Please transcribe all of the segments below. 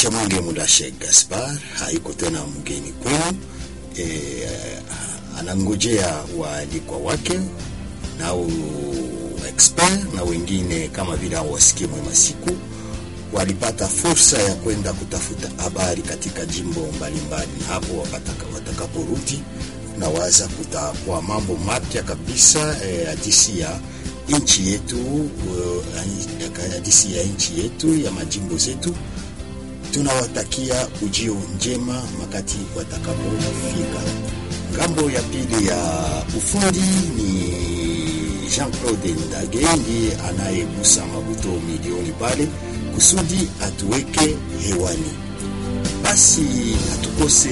Chamwenge Mulashe Gaspar haiko tena mgeni kwenu, e, anangojea waalikwa wake nao expert na wengine kama vile hao wasikie mwema siku walipata fursa ya kwenda kutafuta habari katika jimbo mbalimbali, na hapo watakaporudi na waza kutakuwa mambo mapya kabisa hadisi eh, ya nchi yetu hadisi uh, ya nchi yetu ya majimbo zetu. Tunawatakia ujio njema makati watakapofika. Ngambo ya pili ya ufundi ni Jean-Claude Ndage ndiye anayegusa mabuto milioni pale kusudi atuweke hewani. Basi hatukose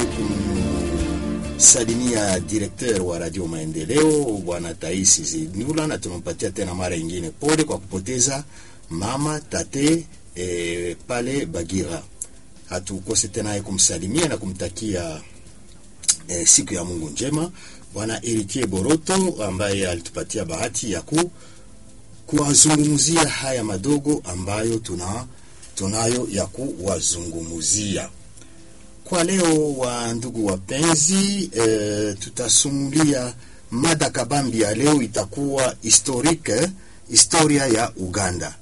kumsalimia direkteur wa Radio Maendeleo bwana Taisi Zinula, na tunampatia tena mara ingine pole kwa kupoteza mama tate e, pale Bagira. Hatukose tena kumsalimia na kumtakia e, siku ya Mungu njema bwana Eritie Boroto ambaye alitupatia bahati ya ku kuwazungumzia haya madogo ambayo tuna tunayo ya kuwazungumzia kwa leo. Wa ndugu wapenzi, e, tutasumulia mada kabambi ya leo itakuwa historique, historia ya Uganda.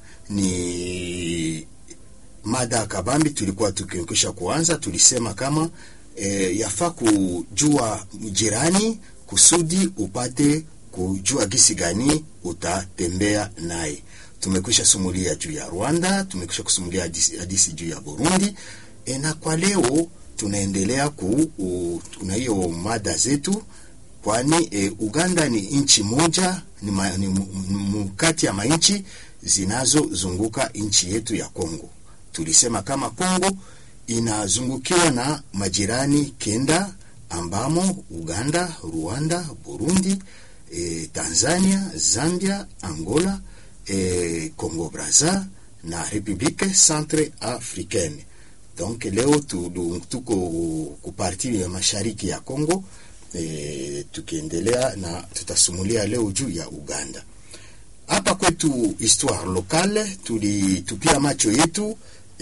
Ni mada kabambi, tulikuwa tukikisha kuanza, tulisema kama e, yafaa kujua jirani kusudi upate kujua gisi gani utatembea naye. Tumekwisha sumulia juu ya Rwanda, tumekwisha kusumulia hadisi juu ya Burundi e, na kwa leo tunaendelea ku na hiyo mada zetu, kwani e, Uganda ni nchi moja, ni, ma, ni mkati ya manchi zinazozunguka nchi yetu ya Kongo. Tulisema kama Kongo inazungukiwa na majirani kenda ambamo Uganda, Rwanda, Burundi E, Tanzania, Zambia, Angola, e, Congo Brazza na Republique Centre Africaine. Donc leo tu, tuko kuparti ya mashariki ya Congo e, tukiendelea na tutasumulia leo juu ya Uganda. Hapa kwetu histoire locale tulitupia macho yetu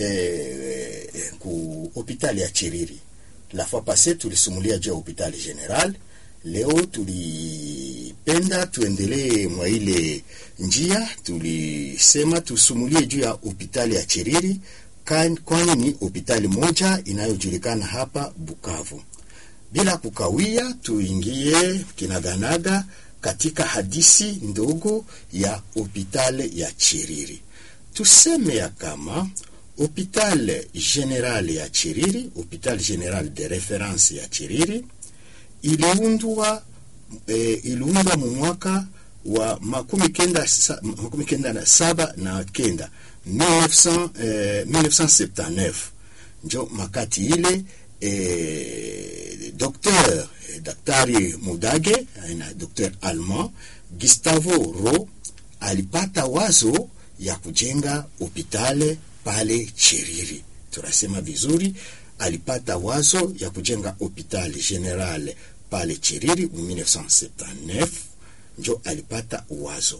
e, ku hospitali ya Chiriri. La fois passée tulisumulia juu ya hospitali general Leo tulipenda tuendelee mwa ile njia, tulisema tusumulie juu ya hospitali ya Chiriri, kwani ni hospitali moja inayojulikana hapa Bukavu. Bila kukawia, tuingie kinaganaga katika hadisi ndogo ya hospitali ya Chiriri. Tuseme ya kama hospitali general ya Chiriri, hospitali general de reference ya Chiriri iliundwa e, iliundwa mu mwaka wa makumi kenda, sa, makumi kenda na saba na kenda 1900, eh, 1979 njo makati ile e, docteur e, daktari Mudage na docteur allemand Gustavo Ro alipata wazo ya kujenga hopitale pale Chiriri. Tunasema vizuri alipata wazo ya kujenga hopitali general pale Chiriri mu 1979 njo alipata wazo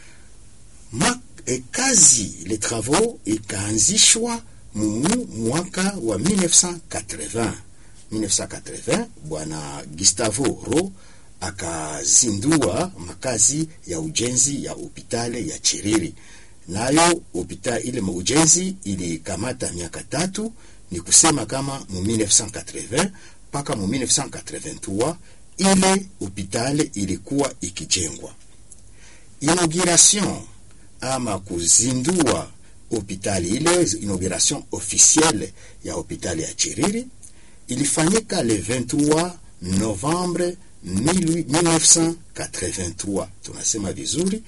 Ma, e, kazi le travaux ikaanzishwa mu mwaka wa 1980 1980 bwana Gustavo Ro akazindua makazi ya ujenzi ya hopitali ya Chiriri, nayo hopitali ile ujenzi ilikamata miaka tatu ni kusema kama mu 1980 mpaka mu 1983 ile hopitali ilikuwa ikijengwa. Inauguration ama kuzindua hopitali ile, inauguration officielle ya hopitali ya Chiriri ilifanyika le 23 Novembre 1983. Tunasema vizuri